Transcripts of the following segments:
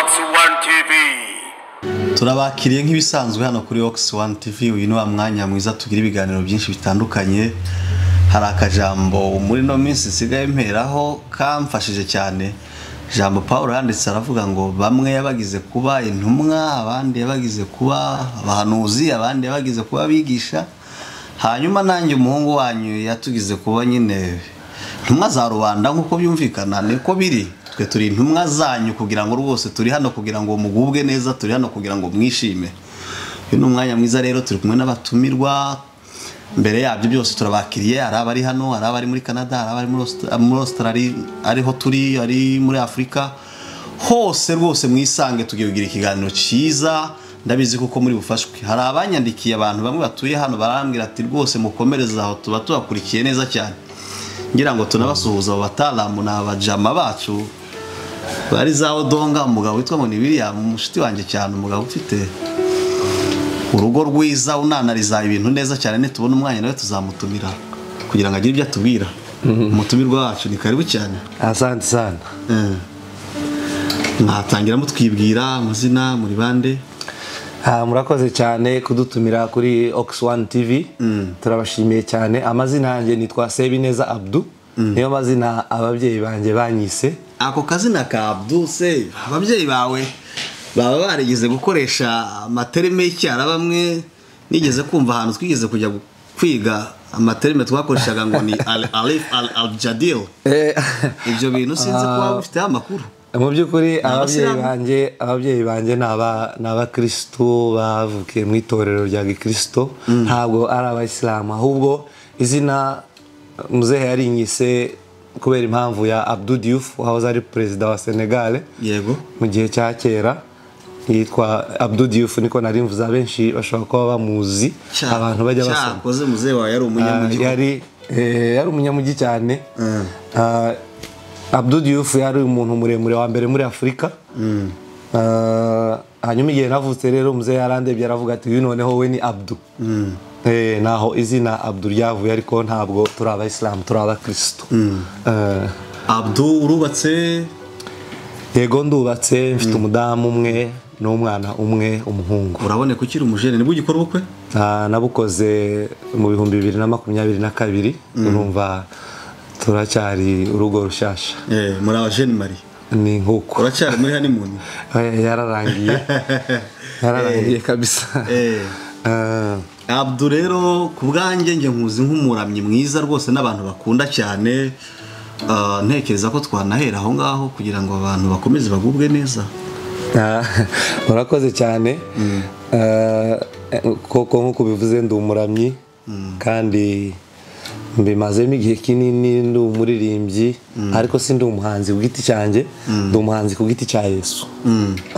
One TV. turabakiriye nk'ibisanzwe hano kuri Ox One TV uyu ni wa mwanya mwiza tugira ibiganiro byinshi bitandukanye hari akajambo muri no minsi nsigaye mperaho kamfashije cyane jambo paul yanditse aravuga ngo bamwe yabagize kuba intumwa abandi yabagize kuba abahanuzi abandi yabagize kuba abigisha hanyuma nanjye umuhungu wanyu yatugize kuba nyine intumwa za rubanda nk'uko byumvikana niko biri twe turi intumwa zanyu kugira ngo rwose turi hano kugira ngo mugubwe neza turi hano kugira ngo mwishime uyu ni umwanya mwiza rero turi kumwe n'abatumirwa mbere yabyo byose turabakiriye hari abari hano hari abari muri canada hari abari muri Austra- muri australia ariho turi ari muri afurika hose rwose mwisange tugiye kugira ikiganiro cyiza ndabizi kuko muri bufashwe hari abanyandikiye abantu bamwe batuye hano barambwira ati rwose mukomereze aho tuba tubakurikiye neza cyane ngira ngo tunabasuhuza abo bataramu ni abajama bacu bari za odonga umugabo witwa ngo ni william umushuti wanjye cyane umugabo ufite urugo rwiza unanariza ibintu neza cyane nitubona umwanya nawe tuzamutumira kugira ngo agire ibyo atubwira umutumirwa wacu ni karibu cyane asante sana Eh. mwatangira mutwibwira amazina muri bande Ah, murakoze cyane kudutumira kuri ox one tv turabashimiye cyane amazina yanjye nitwa sebineza abdu niyo mazina ababyeyi banjye banyise ako kazina ka Abdu se ababyeyi bawe baba barigeze gukoresha amaterime y'icyara bamwe nigeze kumva ahantu twigeze kujya gu- kwiga amaterime twakoreshaga ngo ni Al- alif al aljadil Eh, ibyo bintu sinzi ko waba ufiteho amakuru mu by'ukuri ababyeyi Abasilamu. banjye ababyeyi banjye ni aba- ni abakristu bavukiye mu itorero rya gikristo ntabwo ari abayisilamu ahubwo izina muzehe yarinyise kubera impamvu ya abdu diouf wahoze ari perezida wa senegale yego mu gihe cya kera yitwa Abdou Diouf niko nari mvuze abenshi bashobora kuba bamuzi Cya- abantu bajya basoma cyakoze muzehe wawe yari umunyamugihugu Ah, yari eh, yari umunyamugi cyane Mm. Ah, Abdou Diouf yari umuntu muremure wa mbere muri Afurika Ah, hanyuma igihe navutse rero muzehe yarandebye aravuga ati uyu noneho we ni Abdu Eh, naho izina Abdu ryavuye ariko ntabwo turi abayisilamu turi abakirisitu Eh, abdu urubatse yego ndubatse mfite umudamu umwe n'umwana umwe umuhungu uraboneka ukiri umujene nibwo ugikora ubukwe Ah, nabukoze mu bihumbi bibiri na makumyabiri na kabiri urumva turacyari urugo rushyashya Eh, muri abajene mari ni nk'uko uracyari muri honeymoon Eh, yararangiye yararangiye kabisa Eh. Ah, Abdu rero ku bwanjye njye nkuzi nk'umuramyi mwiza rwose n'abantu bakunda cyane Ah, ntekereza ko twanahera aho ngaho kugira ngo abantu bakomeze bagubwe neza Ah, murakoze cyane Ah, koko nk'uko ubivuze ndi umuramyi kandi mbimazemo igihe kinini ndi umuririmbyi ariko si ndi umuhanzi ku giti cyanjye ndi umuhanzi ku giti cya yesu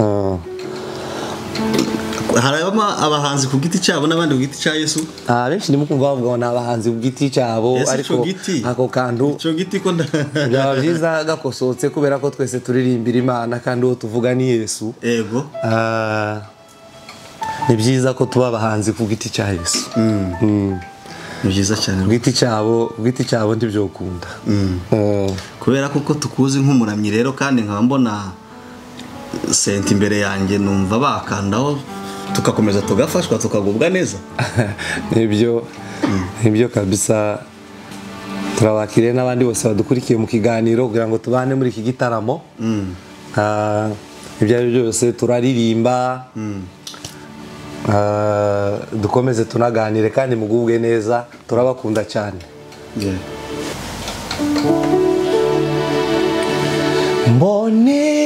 Ah. harabamo abahanzi ku giti cyabo n'abandi ku giti cya yesu Ah, abenshi ndimo kumva bavuga ngo ni abahanzi ku giti cyabo Yesu ariko ico giti. ako kantu icyo giti ko nda byaba byiza gakosotse kubera ko twese turirimbira imana kandi uwo tuvuga ni yesu yego Ah, ni byiza ko tuba abahanzi ku giti cya yesu Mm. ni byiza cyane ku giti cyabo ku giti cyabo ntibyokunda Ah, kubera ko uko tukuzi nk'umuramyi rero kandi nkaba mbona senta imbere yanjye numva bakandaho tugakomeza tugafashwa tukagubwa neza nibyo nibyo kabisa turabakiriye n'abandi bose badukurikiye mu kiganiro kugira ngo tubane muri iki gitaramo Ah, ibyo ari byo byose turaririmba Ah, dukomeze tunaganire kandi mugubwe neza turabakunda cyane Yeah. mbone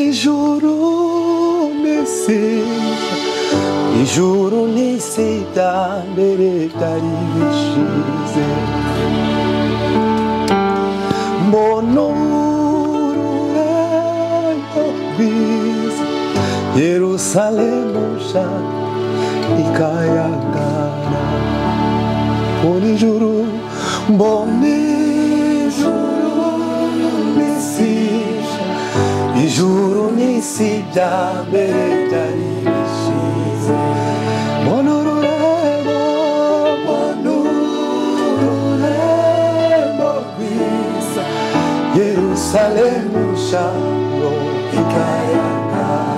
ijuru mbese ijuru n'isi byambere byari bishize mbona ururabo rwiza yerusalemu nshya ikayangana Mbona ijuru mbona ijuru n'isi ijuru n'isi bya mbere byari bishize mbona ururembo mbona ururembo rwiza yerusalemu nsha ikayangara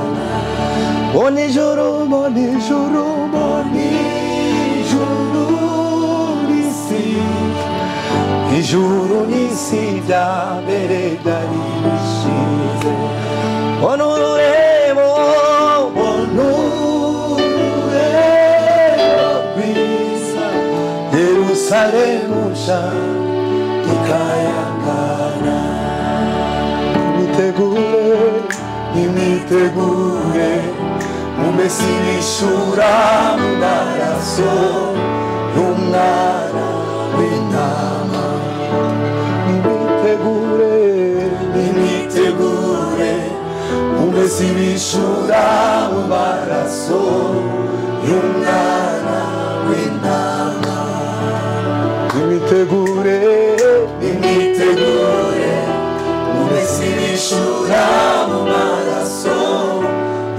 mbona ijoro mbona ijoro mbona ijoro n'isi ijuru n'isi bya mbere byari bishinze mbona ururembo mbona ururembo rwiza yerusalemu nshya ikayangana imitegure imitegure umesi bishura mu maraso y'umwana w'intama imitegure imitegure umesi bishura mu maraso y'umwana w'intama imitegure imitegure umesi bishura mu maraso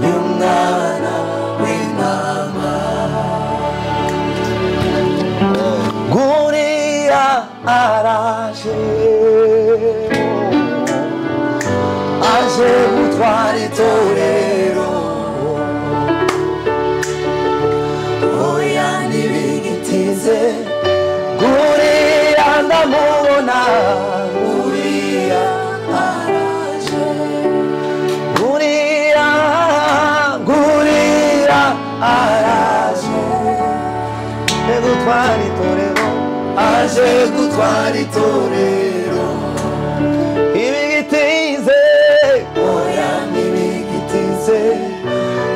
y'umwana w'intama guriya araje aje gutwara itorero oya ntibigitinze guriya ndamubona guriya araje guriya guriya araje aje gutwara itorero aje gutwara itorero ibigitize oya ntibigitize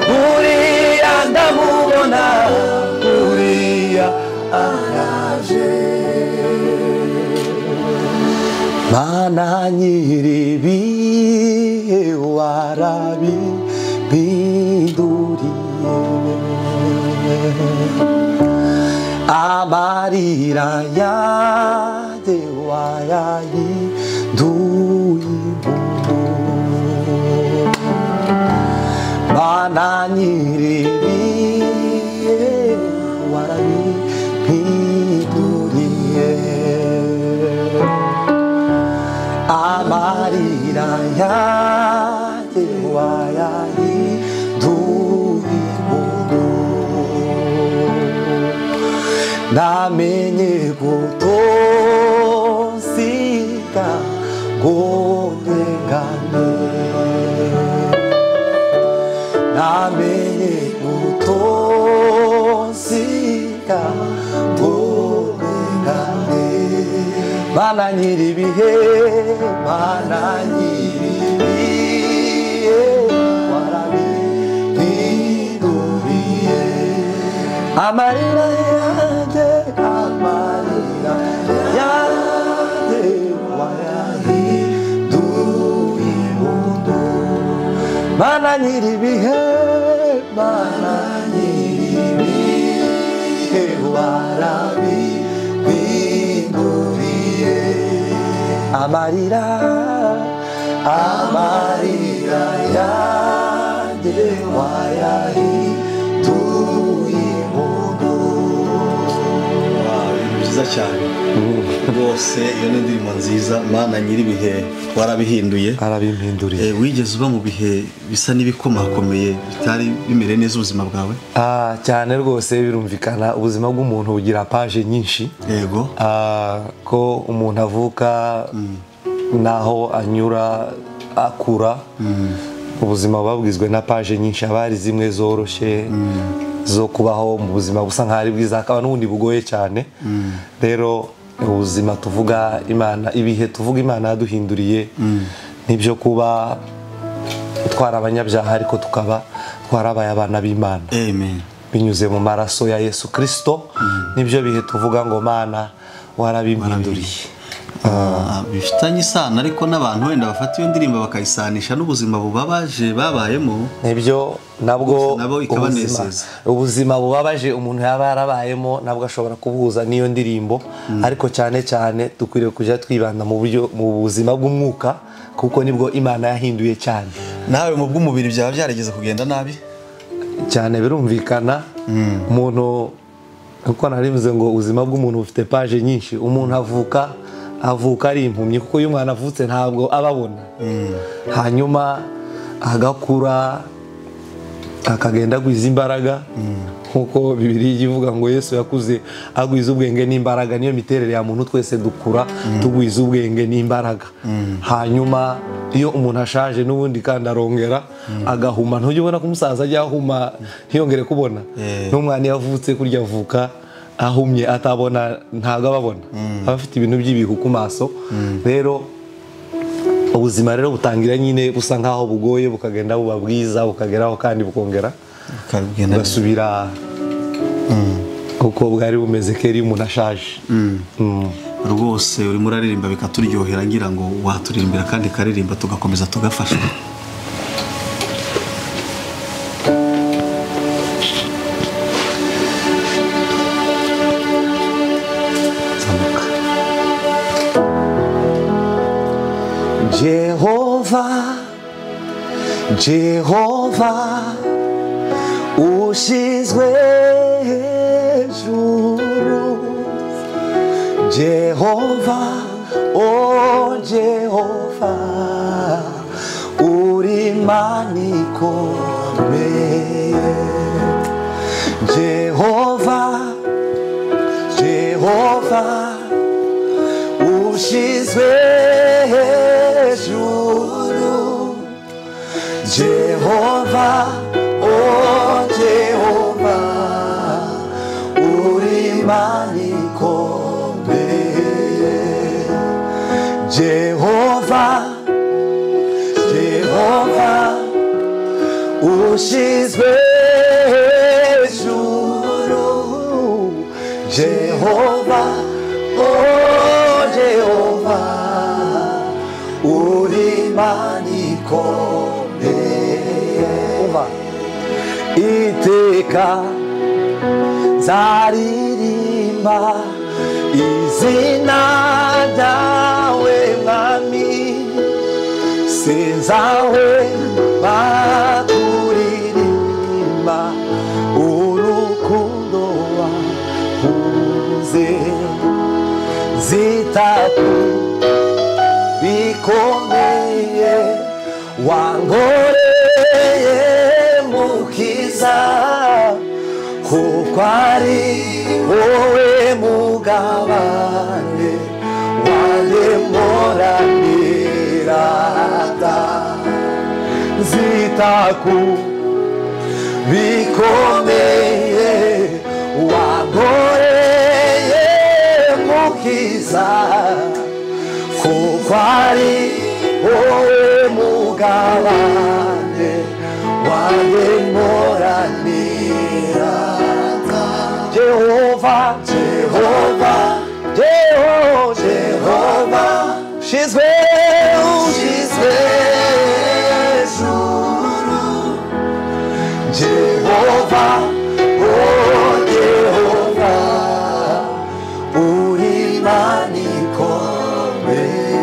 buriya ndamubona buriya araje mana nyiribihe warabihinduriye amarira yanjye wayayiduyimu mana nyiribiye warabipinduriye amarira yanjye wayayiduyimu namenye gutozika gorengane namenye gutozika gorengane bana nyiribihe bana nyiribihe warabihinduriye amarira yanjye amarira yanjye wayahinduye impundu mana nyiribihe mana nyiribihe warabihinduriye amarira amarira yanjye wayahinduye impundu Wow, ibintu byiza cyane rwose iyo ni indirimbo nziza mana nyir'ibihe warabihinduye arabimpinduriye Eh, wigeze uba mu bihe bisa n'ibikomakomeye bitari bimere neza ubuzima bwawe Ah, cyane rwose birumvikana ubuzima bw'umuntu bugira paje nyinshi yego Ah, ko umuntu avuka n'aho anyura akura ubuzima buba bugizwe na paje nyinshi haba hari zimwe zoroshye zo kubaho mu buzima busa nk'aho ari bwiza hakaba n'ubundi bugoye cyane rero ubuzima tuvuga imana ibihe tuvuga imana yaduhinduriye n'ibyo kuba twari abanyabyaha ariko tukaba twarabaye abana b'imana amen binyuze mu maraso ya yesu kirisito nibyo bihe tuvuga ngo mana warabimpinduriye Ah, bifitanye isano ariko n'abantu wenda bafata iyo ndirimbo bakayisanisha n'ubuzima bubabaje babayemo nibyo nabwo Gusa nabo ubuzima, ikabanezeza. ubuzima bubabaje umuntu yaba yarabayemo nabwo ashobora kubuhuza n'iyo ndirimbo ariko cyane cyane dukwiriye kujya twibanda mu buryo mu buzima bw'umwuka kuko nibwo imana yahinduye cyane nawe mu bw'umubiri byaba byarageze kugenda nabi cyane birumvikana umuntu uko narivuze ngo ubuzima bw'umuntu bufite paje nyinshi umuntu avuka avuka ari impumyi kuko iyo umwana avutse ntabwo ababona hanyuma agakura akagenda agwiza imbaraga nk'uko bibiri ivuga ngo yesu yakuze agwiza ubwenge n'imbaraga niyo miterere ya muntu twese dukura tugwiza ubwenge n'imbaraga hanyuma iyo umuntu ashaje n'ubundi kandi arongera agahuma ntujya ubona ko umusaza ajya ahuma ntiyongere kubona Eh. n'umwana iyo avutse kurya avuka ahumye atabona ntabwo ababona aba afite ibintu by'ibihu ku maso rero ubuzima rero butangira nyine busa nkaho bugoye bukagenda buba bwiza bukageraho kandi bukongera ukabigenda bugasubira uko bwari bumeze kera iyo umuntu ashaje Mm. rwose urimo uraririmba bikaturyohera ngira ngo waturirimbira kandi karirimba tugakomeza tugafasha zamuka jehova jehova ushyizwe hejuru jehova o jehova uri manikomeye jehova Jehova ushizwe hejuru Jehova o Jehova uri manikomeye Jehova Jehova ushizwe hejuru Jehova oh Jehova uri manikomeye iteka nzaririmba izina ryawe mwami sinzawe bakuririmba urukundo wahuze zitatu bikomeye wangoreye mukiza kuko ari wowe mugabane waremoranirata nzita ku bikomeye wagoreye mukiza kuko ari wowe mugabane waremoraniraga jehova jehova jeho jehova shizwe ushizwe hejuru Jehova, oh Jehova, uri manikomeye.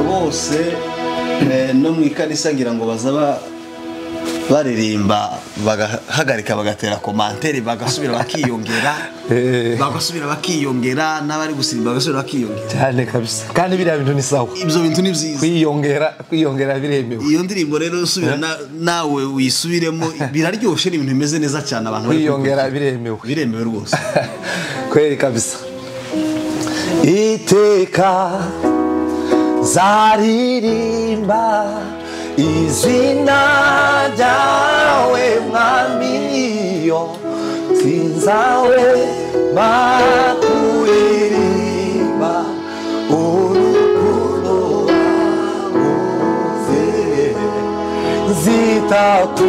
bose eh, no mu ikanisa ngira ngo bazaba baririmba bagahagarika bagatera komantere bagasubira bakiyongera Eh. bagasubira bakiyongera n'abari gusirimba bagasubira bakiyongera cyane kabisa kandi biriya bintu ni sawa ibyo bintu ni byiza kwiyongera kwiyongera biremewe iyo ndirimbo rero usubira na- nawe wisubiremo biraryoshye ni ibintu bimeze neza cyane abantu bari kwiyongera kubikurikira. biremewe biremewe rwose kweri kabisa iteka zaririmba izina ryawe mwamiyo sinzawe bakuririmba urukundo rwavuze zitatu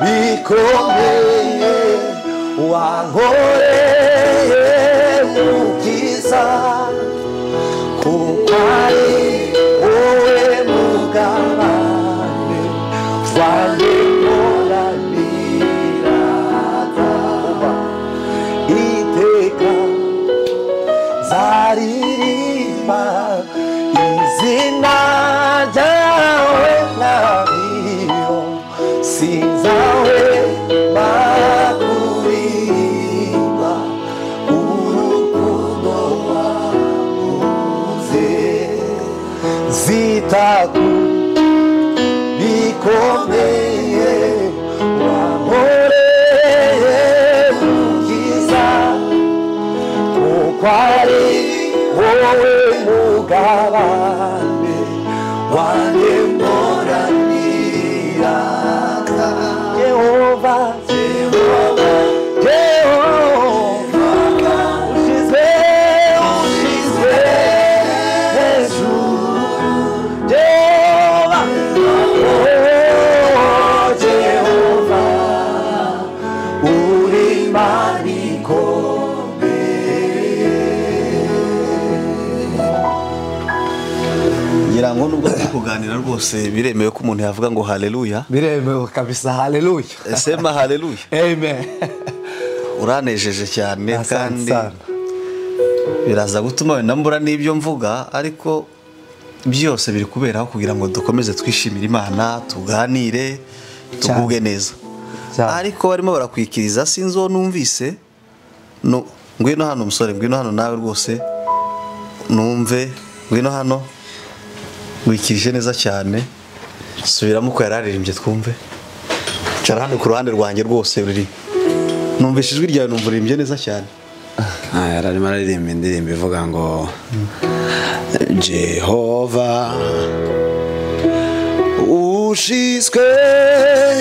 bikomeye wankoreye mu byiza kuko ari wowe mugabane wanjye nkoraniraga iteka zaririmba izina ryawe ntabwo sinzawe bakuririmba urukundo wabuze zita ku biko ukomeye wankoreye ubwiza kuko ari wowe mugabane wanjye mporanira yehova yehova yehova ushize ushize hejuru Jehovah, oh, Jehovah, uri mani ngira ngo nubwo turi kuganira rwose biremewe ko umuntu yavuga ngo haleluya biremewe kabisa haleluya sema haleluya amen uranejeje cyane Asante kandi sana. biraza gutuma wenda mbura n'ibyo mvuga ariko byose biri kuberaho kugira ngo dukomeze twishimire imana tuganire tugubwe neza Cyane. ariko barimo barakwikiriza sinzi uwo numvise nu- ngwino hano musore ngwino hano nawe rwose numve ngwino hano wikirije neza cyane subiramo uko yari aririmbye twumve cara hano ku ruhande rwanjye rwose ruri numvise ijwi ryawe numva uririmbye neza cyane Ah, yari arimo aririmba indirimbo ivuga ngo jehova ushyizwe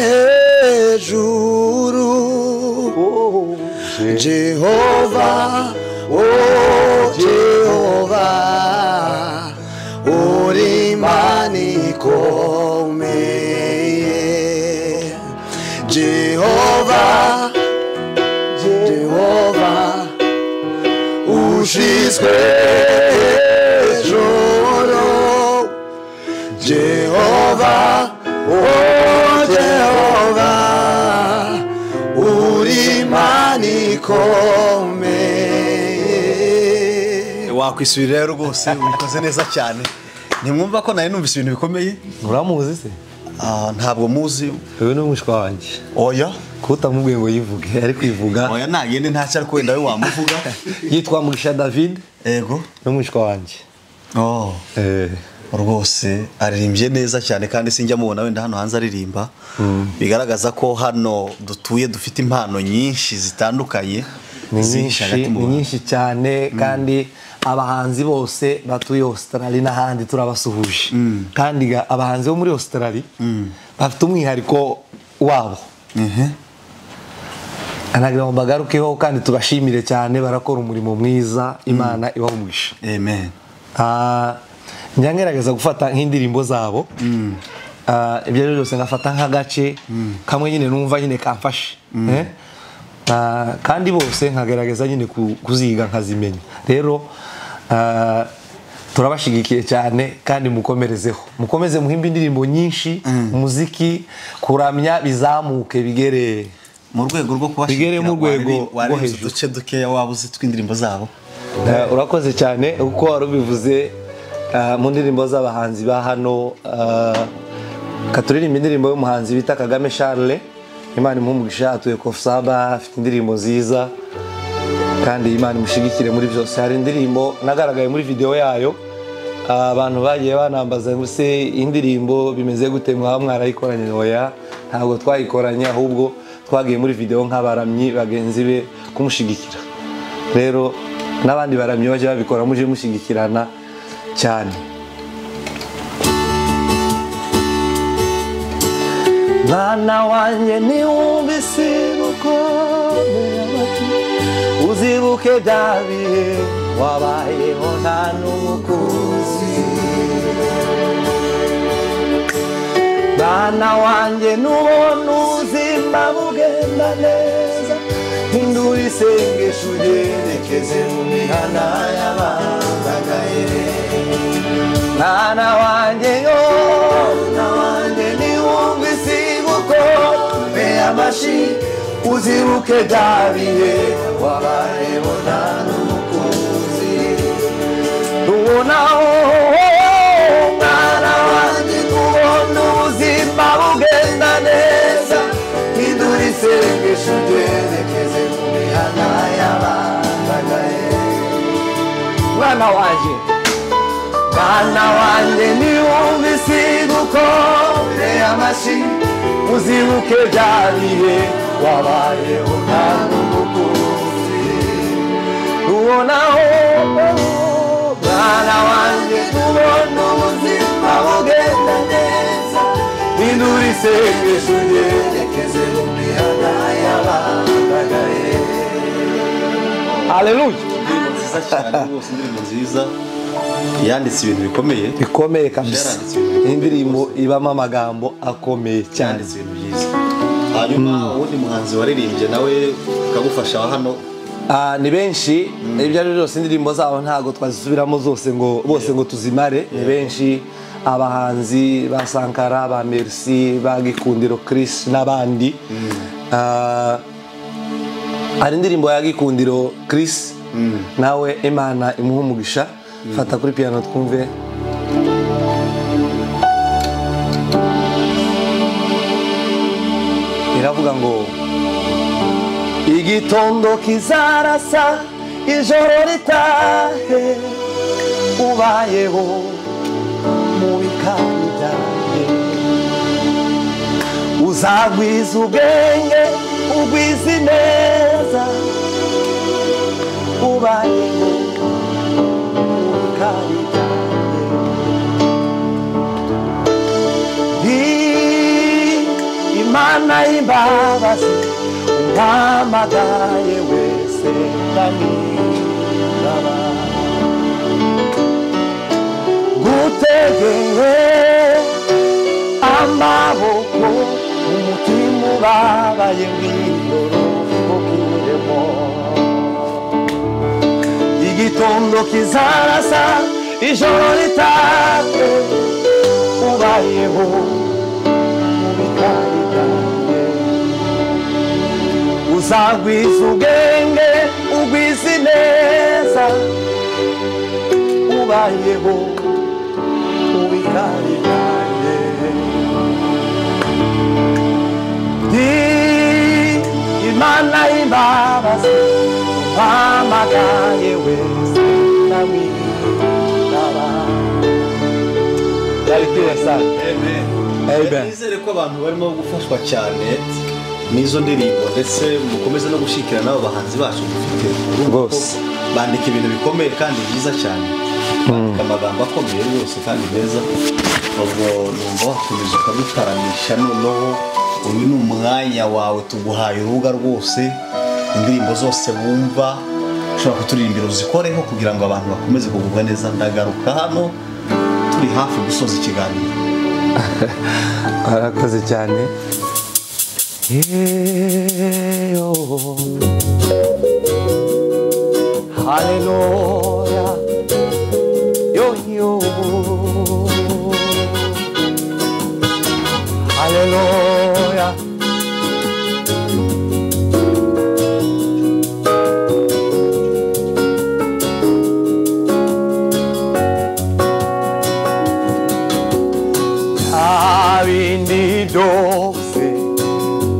hejuru jehova oh jehova uri imana ikomeye jehova jehova ushiswe hejuru jehova oh jehova uri imana ikomeye wakwisubira rero rwose ubikoze neza cyane ntimwumva ko nawe numvise ibintu bikomeye uramuzi se Ah, ntabwo muzi wowe ni umushwa wanjye oya kuko utamubwiye ngo yivuge ari kwivuga oya ntagende ntacyo ariko wenda we wamuvuga yitwa mugisha david ego ni umushwa wanjye oh Eh, rwose aririmbye neza cyane kandi sinjya mubona wenda hano hanze aririmba bigaragaza ko hano dutuye dufite impano nyinshi zitandukanye ni ziri nyinshi hagati mu ni bantu. nyinshi cyane kandi abahanzi bose batuye ositarari n'ahandi turabasuhuje kandi ga- abahanzi bo muri ositarari bafite umwihariko wabo anagira ngo mbagarukeho kandi tubashimire cyane barakora umurimo mwiza imana ibahumugisha amen Ah, njya ngerageza gufata nk'indirimbo zabo Ah, ibyo ari byo byose ngafata nk'agace kamwe nyine numva nyine kamfashe Eh? Ah, kandi bose nkagerageza nyine ku- kuziga nkazimenya rero ah, turabashyigikiye cyane kandi mukomerezeho mukomeze muhimbe indirimbo nyinshi umuziki kuramya bizamuke bigere mu rwego rwo Bigere mu rwego wariri- rwo warinze hejuru. uduce dukeya waba uzi tw'indirimbo zabo Eh, urakoze cyane uko wari ubivuze eh, mu ndirimbo z'abahanzi ba hano eh, katuririmba indirimbo y'umuhanzi bita kagame charles imana imuhumugisha atuye kofusaba afite indirimbo nziza kandi imana imushigikire muri byose hari indirimbo nagaragaye muri videwo yayo eh, abantu bagiye banambaza ngo se indirimbo bimeze gute mwaba mwarayikoranye oya ntabwo twayikoranye ahubwo twagiye muri videwo nk'abaramyi bagenzi be kumushyigikira rero n'abandi baramyi bajya babikora muje mushyigikirana cyane mwana wanjye niwumvise gukomera amatwi uzibuke bya bihe wabayeho nta n'umukuzi mwana wanjye n'ubona ubuzima bugenda neza hindura isengesho ugerekeze mu mihana y'abandagaye mwana wanjye yo mwana wanjye niwumva isibuko mbe amashi uzibuke bya bihe wabayeho nta n'umukunzi tubonaho mwana wanjye tubona ubuzima bugenda neza hindura isengesho ryerekeze ku mihana y'abandagaye mwana wanjye Bana wanjye ni umvisi gukomera amashyi uzibuke bya bihe wabayeho nta n'umukunzi ubonaho mwana wanjye ubona ubuzima bugenda neza hindura isengesho ryerekeze mu mihanda y'abandagaye haleluya indirimbo nziza cyane rwose indirimbo nziza yanditse ibintu bikomeye bikomeye kabisa Byaranditse ibintu bikomeye indirimbo ibamo amagambo akomeye cyane yanditse ibintu byiza hanyuma uwundi muhanzi waririmbye nawe ukagufasha wa hano Ah, ni benshi ibyo ari byo byose indirimbo zabo ntabwo twazisubiramo zose ngo bose ngo tuzimare ni benshi abahanzi ba sankara ba merci ba gikundiro chris n'abandi Ah, hari indirimbo ya gikundiro chris nawe imana imuha umugisha fata kuri piano twumve iravuga ngo igitondo kizarasa ijoro ritahe ubayeho mu bikabyaye uzagwiza ubwenge ugwize ineza ubayeho mu bikabyaye Ndi imana y'imbabazi umpamagaye wese ndamwiraba gutegeye amaboko umutima ubabaye mwigorofokiremo igitondo kizarasa ijoro ritake ubayeho uzagwiza ubwenge ugwize ineza ubayeho ubikari byanjye ndi imana y'imbabazi uhamagaye wese ndamwitaba byari kwibasanga Amen. nizere ko abantu barimo gufashwa cyane n'izo ndirimbo ndetse mukomeze no gushyikira n'abo bahanzi bacu dufite Urumva ko Rwose. bandika ibintu bikomeye kandi byiza cyane bandika amagambo akomeye rwose kandi meza ubwo numva wakomeza ukabitaramisha noneho uyu ni umwanya wawe tuguhaye urubuga rwose indirimbo zose wumva ushobora kuturirimbira uzikoreho kugira ngo abantu bakomeze kugubwa neza ndagaruka hano turi hafi gusoza ikiganiro arakoze cyane Yeyo. haleluya yoyo haleluya nta bindi byose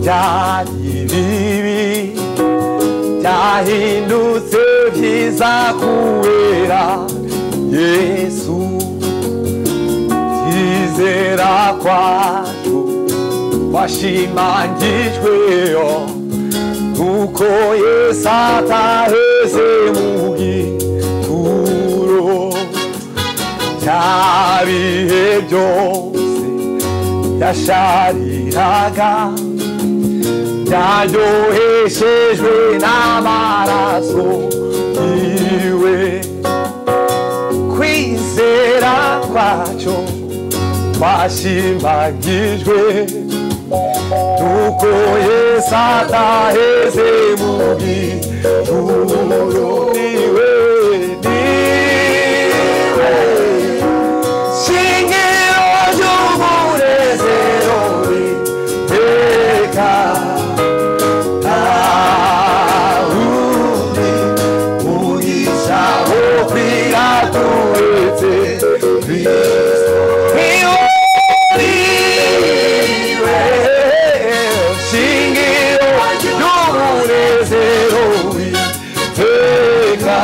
byari bibi byahindutse byiza kubera yesu byizera kwacu washimangijweyo nuko yesu ataheze mu gituro byabihe byose yashariraga byaryoheshejwe n'amaraso yiwe kwizera kwacyo kwashimagijwe nuko yesu ataheze mu gituro niwe niwe shingiro ry'umunezero w'iteka ntawundi mugisha wo kwiraturetse kristo niwe shingiro ry'umunezero w'iteka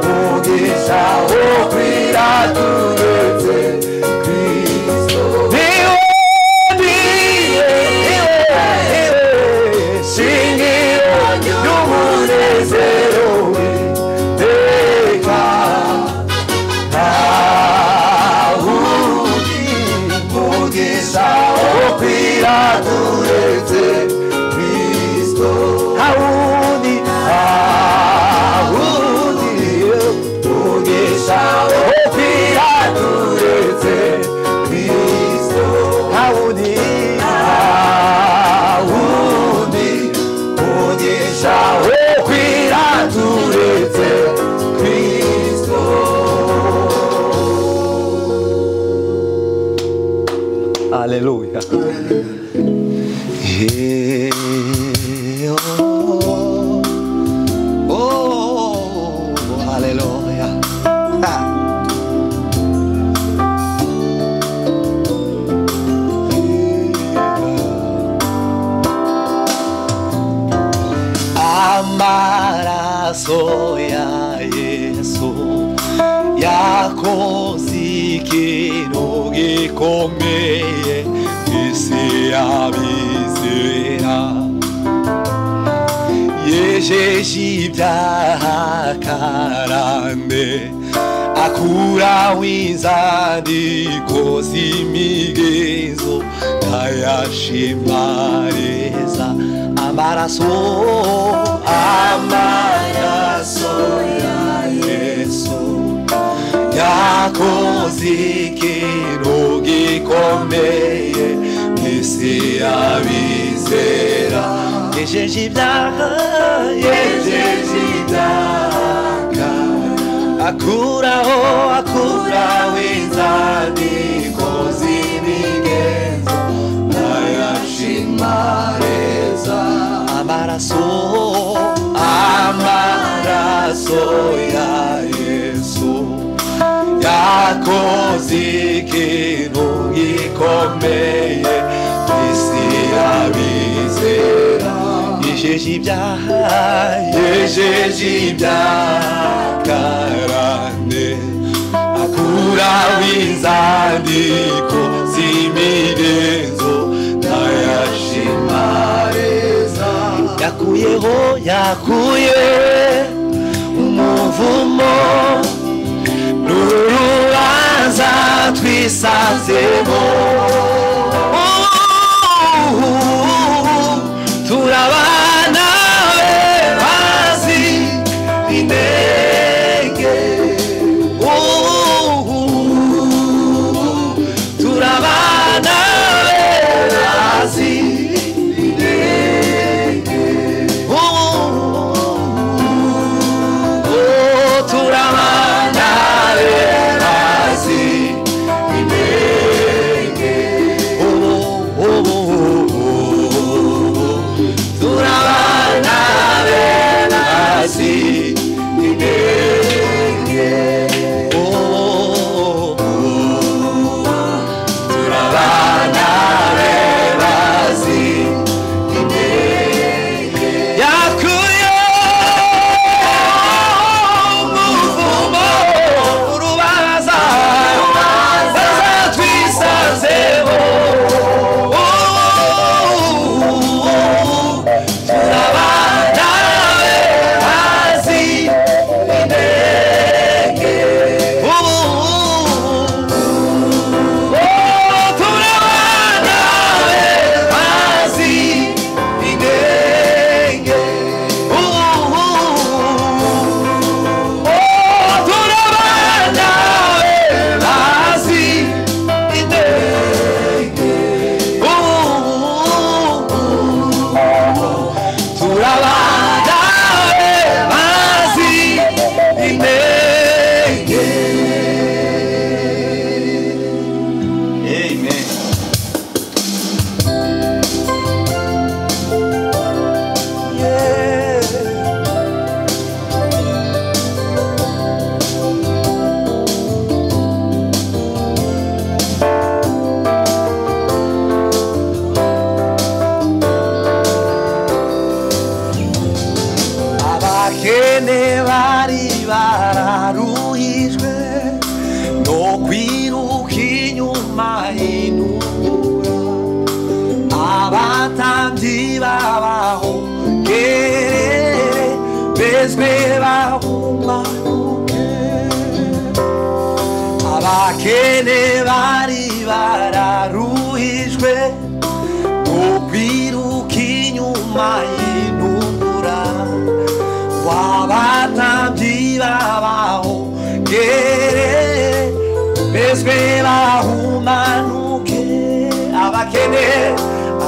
aho kwira turetse kristo niwe niwe niwe niwe shingiro ry'umunezero w'iteka ntawundi mugisha wo kwira turetse kristo ntawundi ntawundi mugisha wo kwira turetse kristo ntawundi ntawundi mugisha wo kwira turetse kristo Aleluya. Eh, oh, oh, oh, oh, Aleluya. Ah. Amaraso ya Yesu yakoze ikintu gikomeye isi y'abizera yejeje ibyaha karande akuraho inzandiko z'imigenzo ntayashimareza amaraso amaraso ya yesu yakoze ikintu gikomeye isi y'abizera yejeje ibyaha yejeje ibyaha akuraho akuraho inzandiko z'imigenzo ntayashimareza amaraso amaraso ya yesu yakoze ikintu gikomeye isi y'abizera yejeje ibyaha yejeje ibyaha karande akuraho inzandiko z'imigenzo ntayashimareza yakuyeho yakuye umuvumo n'urubanza twisanzemo turabana we bazi intege turabana we bazi intege turamana berazi intege bezwera abakene bari bararuhijwe mu kwiruka inyuma y'intumura wabatambyi babaho gere bezwe bahumanuke abakene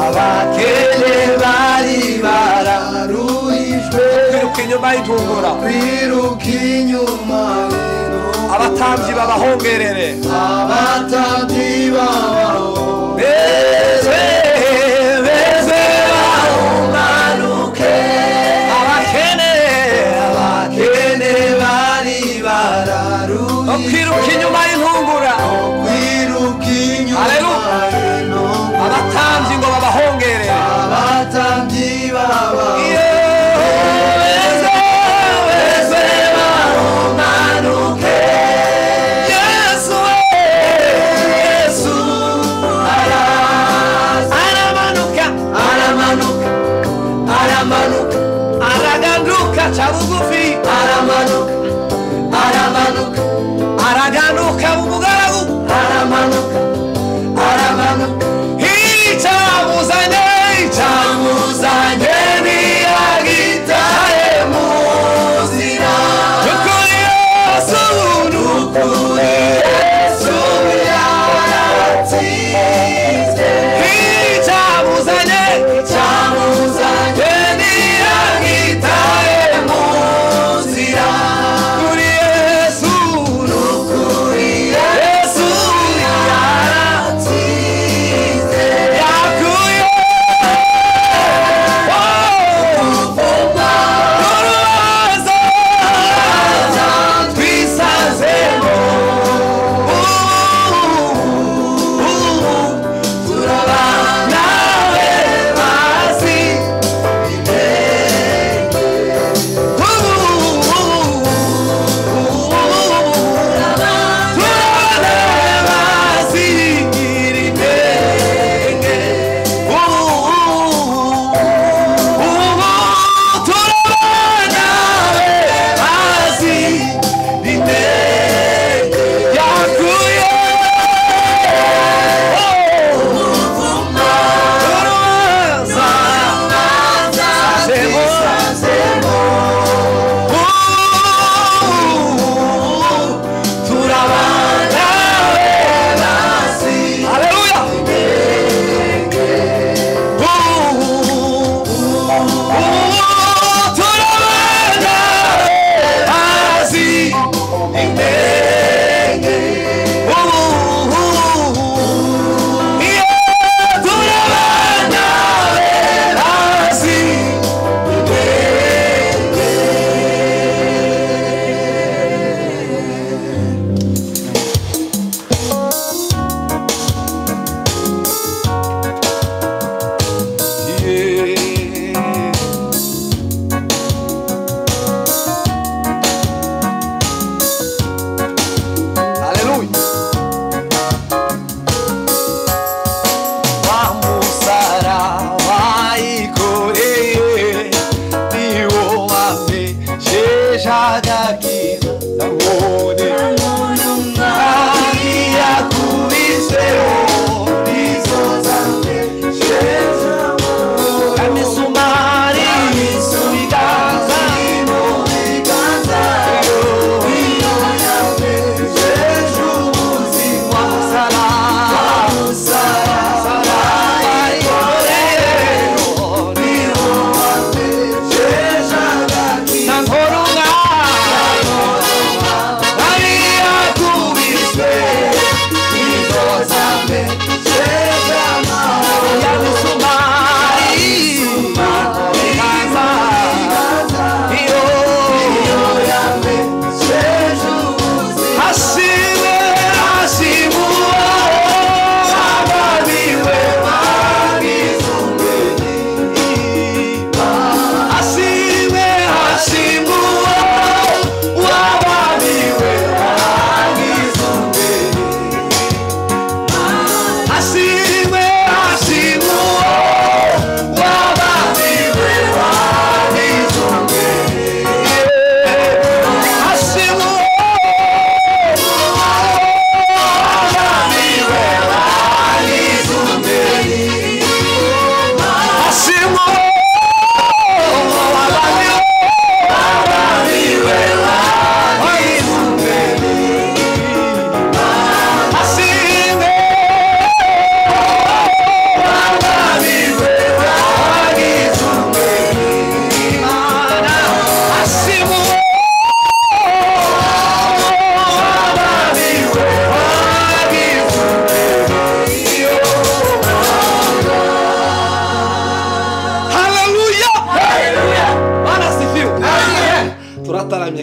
abakene bari bararuhijwe kwiruka inyuma y'intungura kwiruka inyuma y'intumura abatambyi babahongerere abatambyi babaho bezwe bezwe bahumanuke abakene abakene bari bararuhijwe kwiruka inyuma y'intungura kwiruka inyuma Haleluya. y'intumura abatambyi ngo babahongerere abatambyi babaho araganuka umugaragu aramanuka aramanuka icyamuzanye icyamuzanye ntiyagitaye mu nzira nukuri yesu nukuri yesu yaratsinze icyamuzanye icyamuzanye ntiyagitaye mu nzira nukuri yesu nukuri yesu yaratsinze yakuye urubanza twisazemo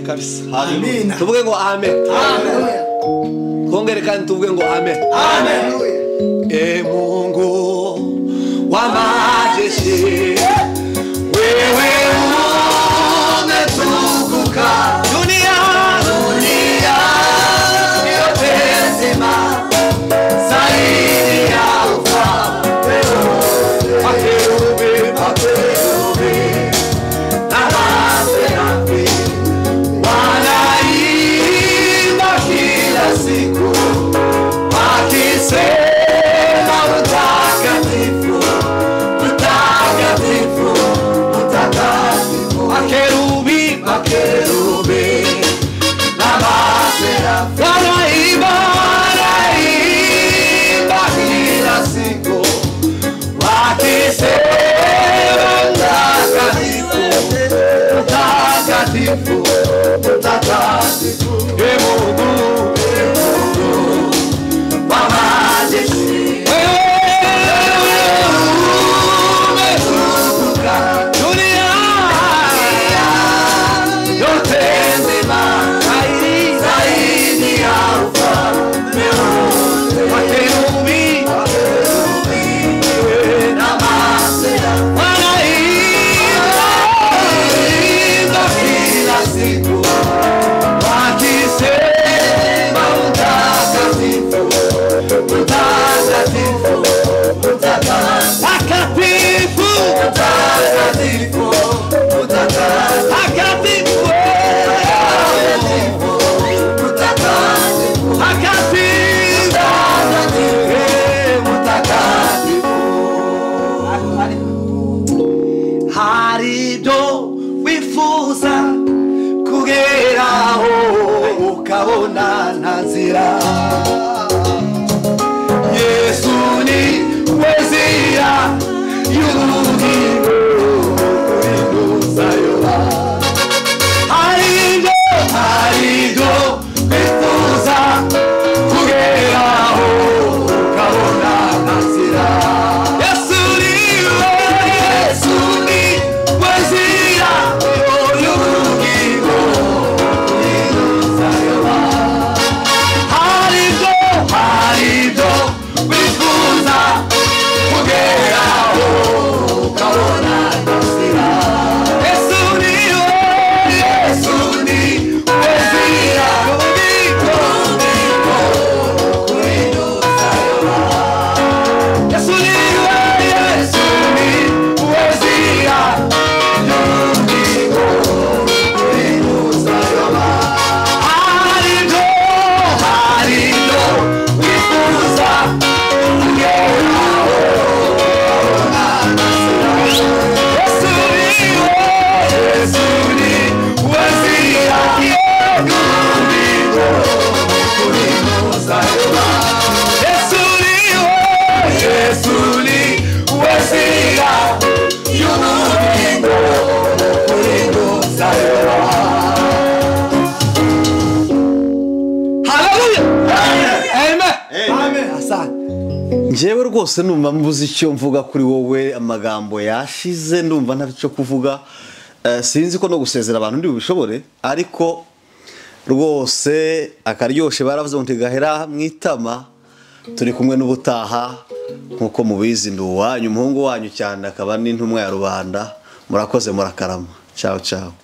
kabisa Hallelujah. tuvuge ngo amen kongere kandi tuvuge ngo amen e mungu wa majeshi wewe umetukuka dunia makerubi waraiba waraiba kila siku wakisema mtakatifu mtakatifu mtakatifu e Mungu e Mungu wa majeshi wewe umetukuka dunia yote nzima zaidi zaidi ya ufalme wote wa kerubi wewe na masera wanaimba imba kila siku wakisema utakatifu utakatifu utakatifu utakatifu utakatifu utakatifu haribyo wifuza kugeraho ukabona nta nzira yesu ni we nzira y'ubugingo kurinduzayoba haribyo haribyo wifuza kugeraho ukabona nta nzira yesu ni we yesu ni we nzira y'ubugingo kurinduzayoba harido harido wifuza kugeraho ukabona inzira yesu ni we yesu ni we nzira ubiko ubiko kuri dusayoba yesu ni we yesu ni we nzira y'ubiko kuri dusayoba harido harido wifuza kugeraho yesu ni we yesu ni we nzira y'ububiko kuri muzayoba yesu ni we yesu ni we nzira y'ububiko kuri muzayoba njyewe rwose numva mbuze icyo mvuga kuri wowe amagambo yashize ndumva nta cyo kuvuga Eh, sinzi ko no gusezera abantu ntibishobore ariko rwose akaryoshye baravuze ngo ntigahera mu itama turi kumwe n'ubutaha nk'uko mubizi ndi uwanyu umuhungu wanyu cyane akaba n'intumwa ya rubanda murakoze murakarama cyawe cyawe